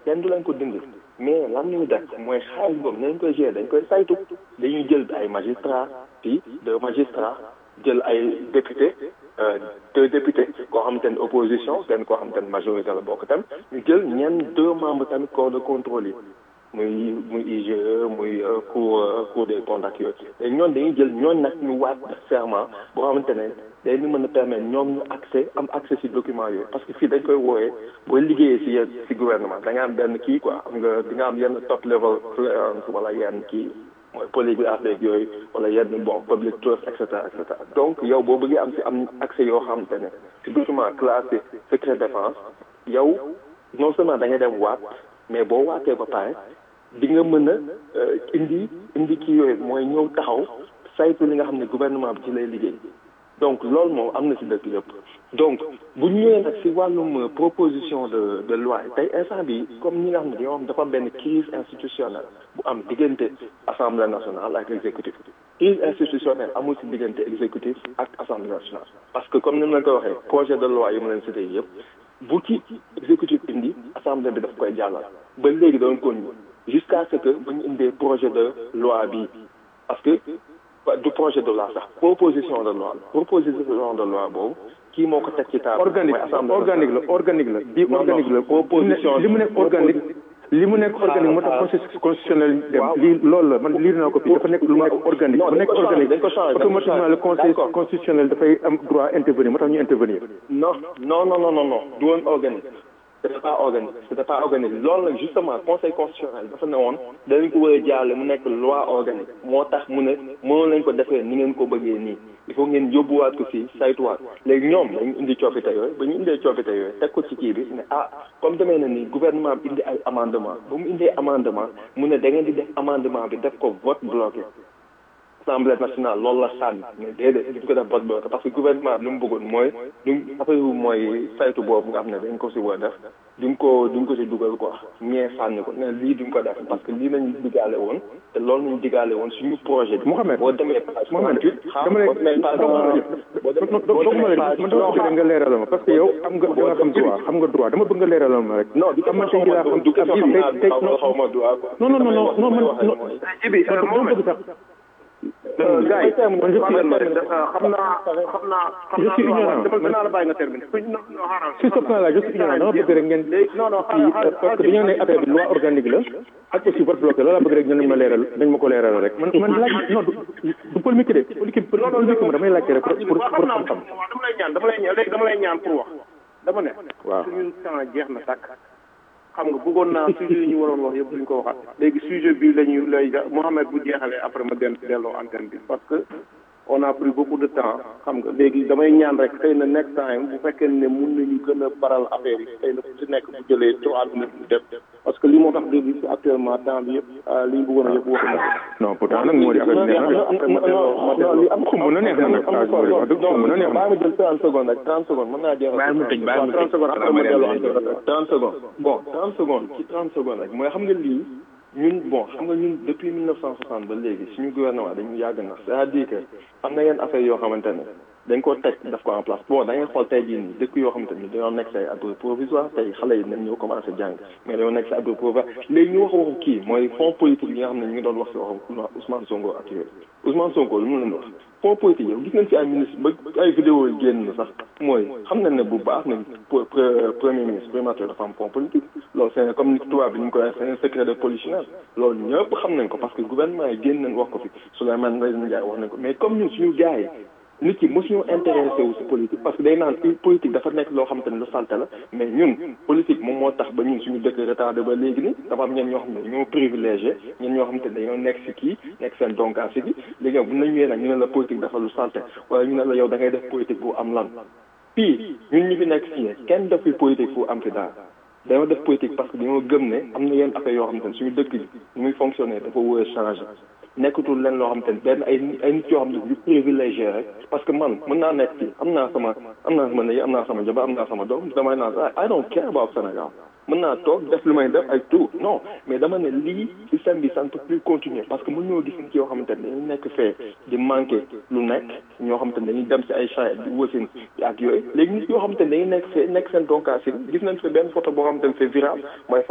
kenn du leen ko dindi mais lan ñuy def mooy xaalis boobu nañ koy gérer dañ koy saytu dañuy jël ay magistrats fii deux magistrats jël ay député deux députés koo xamante ne opposition kenn koo xamante ne majorité la bokk tam ñu jël ñenn deux membres tamit corps de contrôle yi muy muy IGE muy cour cour des comptes ak yooyu te ñoon dañuy jël ñooñ nag ñu waat serment boo xamante ne day ñu mën a permettre ñoom ñu accès am accès ci document yooyu parce que fii dañ koy wooyee booy liggéeyee ci yenn ci gouvernement da nga am benn kii quoi am nga di nga am yenn top level clearance wala yenn kii mooy polygraphe ak yooyu wala yenn bon public trust et cetera et cetera donc yow boo bëggee am ci am accès yoo xamante ne ci document classé secret défense yow non seulement da ngay dem waat mais boo waatee ba pare di nga mën a indi indi kii yooyu mooy ñëw taxaw saytu li nga xam ne gouvernement bi ci lay liggéey donc loolu moom am na ci dëkk yëpp donc bu ñu ñëwee nag ci wàllum proposition de de loi tey instant bi comme ñi nga xam ne dañoo xam dafa am benn crise institutionnelle bu am diggante assemblée nationale ak exécutif crise institutionnelle amul ci diggante exécutif ak assemblée nationale parce que comme ni ma leen ko waxee projet de loi yi ma leen cité yëpp bu ci exécutif indi assemblée bi daf koy jàllal ba léegi doon ko jusqu'à ce que ba ñu indee projet de loi bi parce que du projet de loi sax proposition de loi proposition de loi boobu kii moo ko teg ci table organique organique la organique la bii organique la proposition li mu nekk organique li mu nekk organique moo tax conseil constitutionnel dem lii loolu la man liir naa ko fii dafa nekk lu nekk organique bu nekk organique automatiquement le conseil constitutionnel dafay am droit intervenir moo tax ñu intervenir non non non non non du woon organique c'était pas organique c'était pas organique loolu nag justement conseil constitutionnel dafa ne woon danañ ko war a jaarale mu nekk loi organique moo tax mu ne mënoon lañ ko defee ni ngeen ko bëggee nii il faut ngeen yóbbuwaat ko fii saytuwaat léegi ñoom dañu indi coppite yooyu ba ñu indee coppite yooyu teg ko ci kii bi ne ah comme demee na ni gouvernement bi indi ay amendement ba mu indee amendement mu ne da ngeen di def amendement bi def ko vote bloqué assemblée nationale loolu la sànni mais déedéet duñ ko def vote bloqué parce que gouvernement bi lu mu bëggoon mooy duñ affaire mooy saytu boobu nga xam ne dañ ko si war a def duñ ko duñ ko si dugal quoi ñee sànni ko ne lii duñ ko def parce que lii lañu digaale woon te loolu lañu digaale woon suñu projet bi. Mouhamed boo demee page Mouhamed dama lay dama lay nga leeralal ma parce que yow am nga da nga xam droit xam nga droit dama bëgg nga leeralal ma rek. non du ko ma xaw ma du ko xaw ma droit quoi. non non non non man non. Ibi bëgg sax. gars yi man je suis xam naa xam naa je suis ignorant dama dinaa la bàyyi nga terminer si ce point là je suis ignorant dama bëgg rek ngeen non non parce que dañoo ne affaire bi loi organique la ak aussi vote bloqué loolu laa bëgg rek ñu ma leeral dañ ma ko leeral rek man man laaj non du polémique de politique politique ma damay laajte rek pour pour pour xam-xam dama lay ñaan dama lay ñaan léegi dama lay ñaan pour wax dama ne waaw suñu temps jeex na tàkk xam nga bëggoon naa sujet yi ñu waroon wax yëpp duñ ko waxaat léegi sujet bi la ñu lay Mohamed bu jeexalee après ma den delloo antenne bi parce que on a pris beaucoup de temps xam nga léegi damay ñaan rek xëy na next time bu fekkee ne mun nañu gën a baral affaire yi xëy na ku si nekk bu jëlee trois minutes mu def parce que li moo tax dégg si actuellement temps bi yëpp li ñu bëggoon a yëpp wax na non pourtant nag moo di affaire bi neex na après ma delloo non li am xumb na neex na nag wax dëgg xumb na neex na bàyyi ma jël 30 secondes rek 30 secondes mën naa jeexal. bàyyi mu tëj bàyyi mu tëj 30 secondes après ma delloo antenne bi 30 secondes bon 30 secondes ci 30 secondes rek mooy xam nga lii ñun bon xam nga ñun depuis 1960 ba léegi suñu gouvernement dañu yàgg na c'est-à-dire que am na yenn affaire yoo xamante ne dañ ko teg daf ko en place bon da ngay xool tey jii nii dëkk yoo xamante ni dañoo nekk say abri provisoire tey xale yi nañ ñoo commencé jàng mais dañoo nekk say abri provisoire léegi ñu wax waxu kii mooy fonds politique yi nga xam ne ñu ngi doon wax si waxu Ousmane Sonko ak yooyu Ousmane Sonko lu mu leen wax fonds politique yow gis nañ ci ay ministre ba ay vidéo yi génn sax mooy xam nañ ne bu baax nañ premier ministre primature dafa am fonds politique loolu c'est comme ni tubaab bi ñu ko waxee c'est un secret de polichinelle loolu ñëpp xam nañ ko parce que gouvernement yi génn nañ wax ko fi Souleymane Ndéné Ndiaye wax nañ ko mais comme ñun suñu gars yi nit ki mosuñu intéressé wu si politique parce que day naan politique dafa nekk loo xam te ne lu salte la mais ñun politique moom moo tax ba ñun suñu dëkk retardé ba léegi ni dafa am ñeen ñoo xam ne ñoo privilégié ñeen ñoo xam te ne dañoo nekk si kii nekk seen donkaasi bi léegi nag bu nañ ñëwee nag ñu ne la politique dafa lu salte wala ñu ne la yow da ngay def politique bu am lan fii ñun ñu fi nekk fii kenn def fi politique bu am fi daal dañoo def politique parce que dañoo gëm ne am na yenn affaire yoo xam te ne suñu dëkk bi ni muy fonctionner dafa war a changer nekkatul leen loo xam te ne benn ay ay nit yoo xam ne yu privilégié rek parce que man mën naa nekk fii am naa sama am naa sama ndey am naa sama jabar am naa sama doom damay naan I don't care about Sénégal mën naa toog def lu may def ay tout non mais dama ne lii système bi ça ne peut plus continuer parce que mën ñoo gis nit yoo xamante ne dañuy nekk fee di manqué lu nekk ñoo xamante ne dañuy dem si ay champs di wasin ak yooyu léegi nit yoo xamante ne dañuy nekk fee nekk seen donkaasi gis nañ fi benn photo boo xamante ne c'est viral mooy